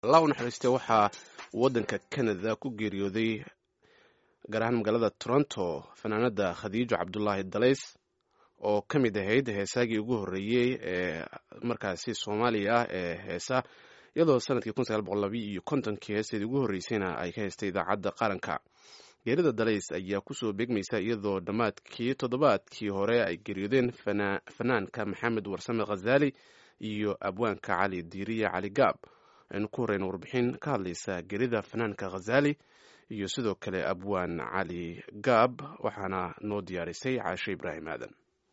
allah u naxariiste waxaa waddanka canada ku geeriyooday gaar ahaan magaalada toronto fanaanada khadiijo cabdulaahi dalays oo ka mid ahayd heesaagii ugu horreeyey ee markaasi soomaaliya ah ee heesa iyadoo sanadkii kun sagaal boqol labi iyo kontonkii heesteedii ugu horreysayna ay ka haystay idaacadda qaranka geerida dalays ayaa kusoo beegmaysa iyadoo dhammaadkii toddobaadkii hore ay geeriyoodeen fanaanka maxamed warsame khazaali iyo abwaanka cali diiriya cali gaab aynu ku horeyna warbixin ka hadlaysa geerida fanaanka khazaali iyo sidoo kale abwaan cali gaab waxaana noo diyaarisay caashe ibraahim aadan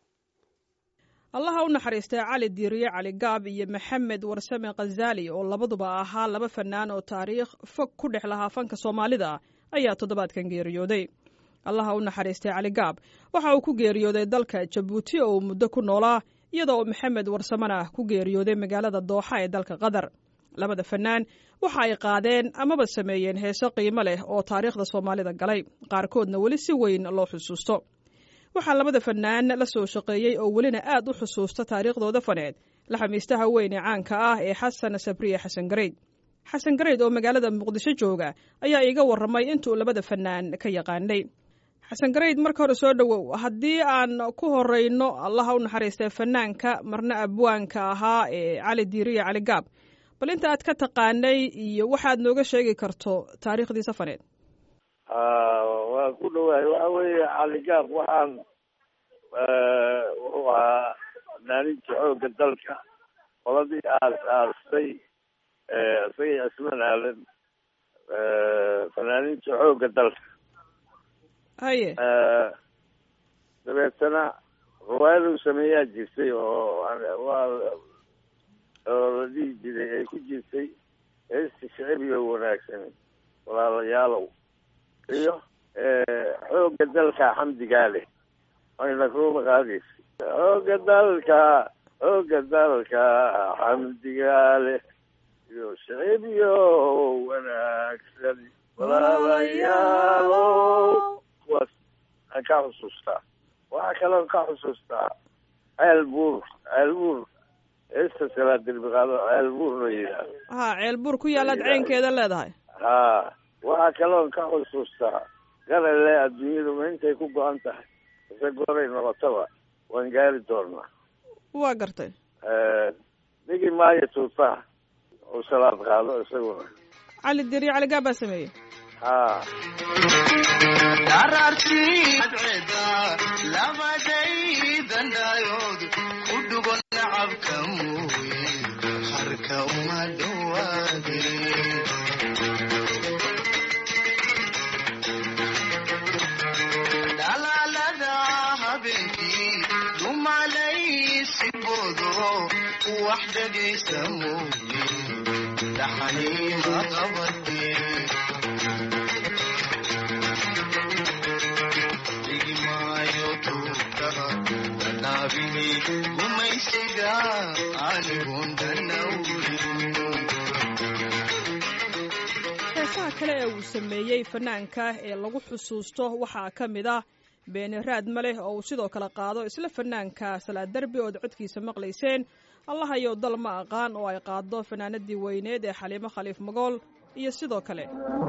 allaha u naxariistay cali diiriye cali gaab iyo maxamed warsame khazaali oo labaduba ahaa laba fanaan oo taariikh fog ku dhex lahaa fanka soomaalida ayaa toddobaadkan geeriyooday allaha u naxariistay cali gaab waxa uu ku geeriyooday dalka jabuuti oo uu muddo ku noolaa iyadoo uu maxamed warsamena ku geeriyooday magaalada dooxa ee dalka qatar labada fanaan waxa ay qaadeen amaba sameeyeen heeso qiimo leh oo taariikhda soomaalida galay qaarkoodna weli si weyn loo xusuusto waxaa labada fanaan la soo shaqeeyey oo welina aad u xusuusta taariikhdooda faneed laxamiistaha weyn ee caanka ah ee xasan sabriye xasan gareyd xasan gareyd oo magaalada muqdisho jooga ayaa iiga warramay intuu labada fanaan ka yaqaanay xasan gareyd marka hore soo dhowow haddii aan ku horeyno allaha u naxariistay fanaanka marna abwaanka ahaa ee cali diiriya cali gaab bal inta aad ka taqaanay iyo waxaad nooga sheegi karto taariikhdiisa faneed waa ku dhawaay waxa weeye cali gaab waxaan wuxuu ahaa fanaaninta xoogga dalka qoladii aas aastay isagii cisman aalan fanaaninta xoogga dalka haye dabeetana riwaayadu sameeyaa jirtay oo waa oo la dhihi jiray ay ku jirtay heesta shicib iyo wanaagsan walaalayaalow iyo xoogga dalka xamdigaa leh ayna kuuma qaadaysa xoogga dalka xoogga dalka xamdigaa leh iyo shicib iyo wanaagsan walaalayaalow kuwaas aan ka xusuustaa waxaa kaloon ka xusuustaa ceel buur ceel buur heesta salaad dirbiqaado ceel buur la yidhaahdo ha ceel buur ku yaalaad ceynkeeda leedahay ha waxaa kaloon ka xusuustaa garale adduunyadu ma intay ku go-an tahay ise gooray noqotaba waan gaari doonaa waa gartay dhigi maayo tuutaha uu salaad qaado isaguna cali diriyo cali gaab baa sameeyey ha labadaydandayood ku dhugo nacabka mooye harka uma dhawaade dhalaalada habeenkii dumalaysigoodo wax dhegaysa mooye dhaxaniima qabadee gumaysiga heesaha kale ee uu sameeyey fanaanka ee lagu xusuusto waxaa ka mid ah beeni raad ma leh oo uu sidoo kale qaado isla fanaanka salaad derbi ood codkiisa maqlayseen allahayow dal ma aqaan oo ay qaado fanaanadii weyneed ee xaliimo khaliif magool iyo sidoo kale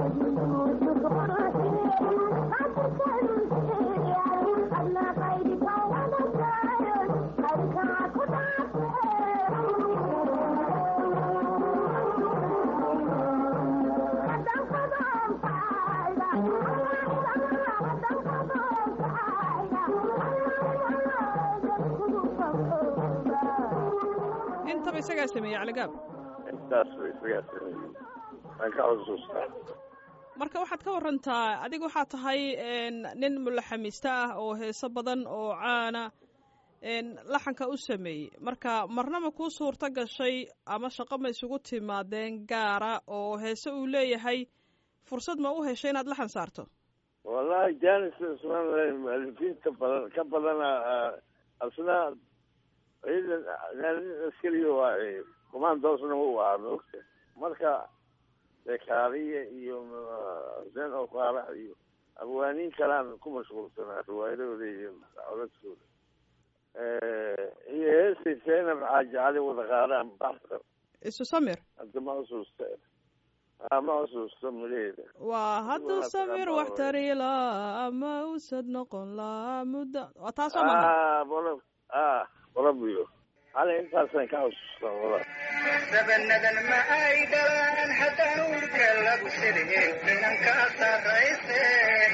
intaba isagaa sameeyey caligaab intaas ba isagaa sameeyey waan ka xusuustaa marka waxaad ka warantaa adiga waxaa tahay nin mulaxamiista ah oo heeso badan oo caana laxanka u sameeyey marka marnaba kuu suurto gashay ama shaqo ma isugu timaadeen gaara oo heese uu leeyahay fursad ma u heshay inaad laxan saarto wallahi janis ismaan mualifiinta badan ka badana asna ciidan askariga waa comandoosna u ahaa maogta marka dekaariya iyo xuseen okaarax iyo abwaaniin kalaan ku mashquulsanaa riwaayadooda iyo codadkooda iyo heestay seenab xaaji cali wada qaadaan baxsan isu samir hadda ma xusuusta ma xusuusto milaheeda waa hadduu Waa samir taqaanaa wax way. tari laa ama usad noqon laa muddo waa taasoo maha ah bolo ah bolobiyo hali intaasaan ka xusuustaa wala dabanadan ma ay dhalaan haddaan uurka lagu sidhin inankaa sarrayseen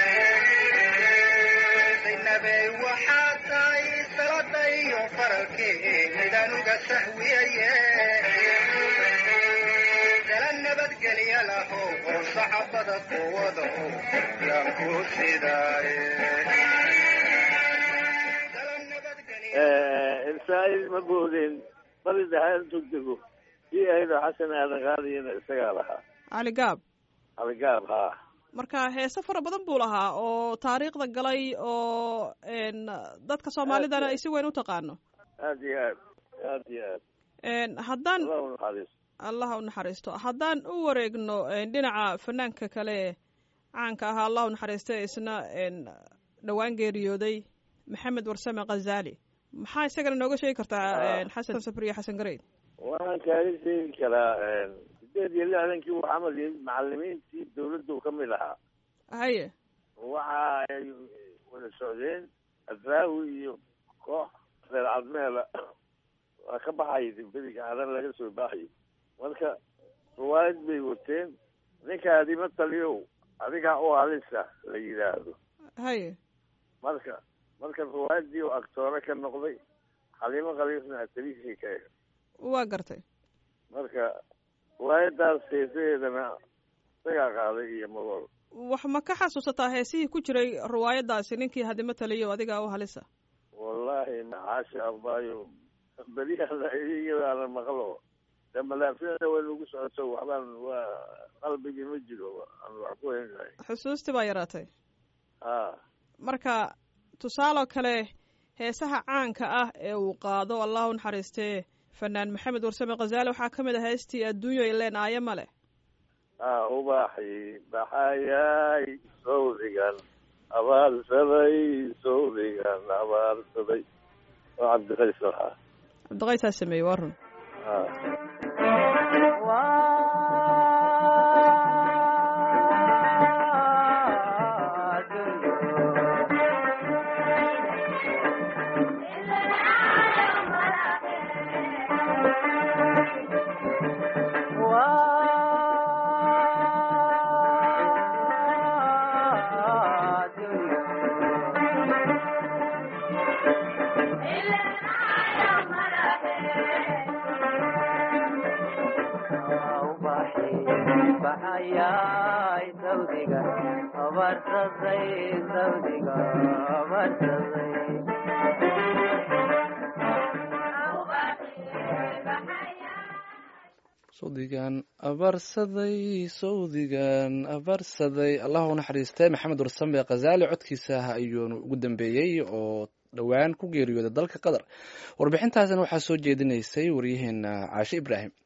zaynabey waxaa tahay salada iyo faralkii midaan uga sahwiyaye dala nabadgelya laho oo saxabada quwada oo yaan ku sidaaye dala nabadgelya ilsaa'il ma boodeen bali dhahaan tugdego kii ahaydoo xasan aadan qaadiyana isagaa lahaa cali gaab aligaab haa marka heese fara badan buu lahaa oo taariikhda galay oo n dadka soomaalidana ay si weyn u taqaano aad iyo aad aad iyo aad n haddaan allah u naxariisto allah u naxariisto haddaan u wareegno n dhinaca fanaanka kale caanka ahaa allah u naxariista isna n dhowaan geeriyooday maxamed warsame khazali maxaa isagana nooga sheegi kartaa Ah. n xasan safriye xasan gareyd waxaan kaaga sheegi karaa sideed iyo lixdankii uu camal yahay macalimiintii dawladdu ka mid ahaa haye waxa ay wada socdeen adraawi iyo koox reer cadmeela waa ka baxay beriga cadan laga soo baxay marka riwaayad bay wateen ninkaadima taliyow adigaa u halisa la yidhaahdo haye marka marka riwaayadii oo agtoore ka noqday xaliimo khaliifna atariishii ka eeg waa gartay marka riwaayadaas heesaheedana isagaa qaaday iyo magool wax ma ka xasuusataa heesihii ku jiray riwaayadaasi ninkii hadima taliyo adigaa u halisa wallahi maxaasha abaayo beryaana iyadaana maqlo de malaafiyada way nagu socoto waxbaan waa qalbigii ma jiro aan wax ku hengahay xusuustii baa yaraatay ha marka tusaaloo kale heesaha caanka ah ee uu qaado allah u naxariistee fanaan maxamed warsame khazaali waxaa ka mid ah heestii adduunyo ileen aayo male ha ubaaxi baxayay sawdigan abaarsaday sawdigan abaarsaday oo cabdiqays lahaa cabdiqaysaa sameeyey waa run ha baxayay sawdiga abarsaday sawdiga abarsaday sawdigan abarsaday sawdigan abarsaday allah u naxariistay maxamed warsame khazaali codkiisa ayuunu ugu dambeeyey oo dhowaan ku geeriyooday dalka qatar warbixintaasina waxaa soo jeedinaysay waryaheena caashe ibraahim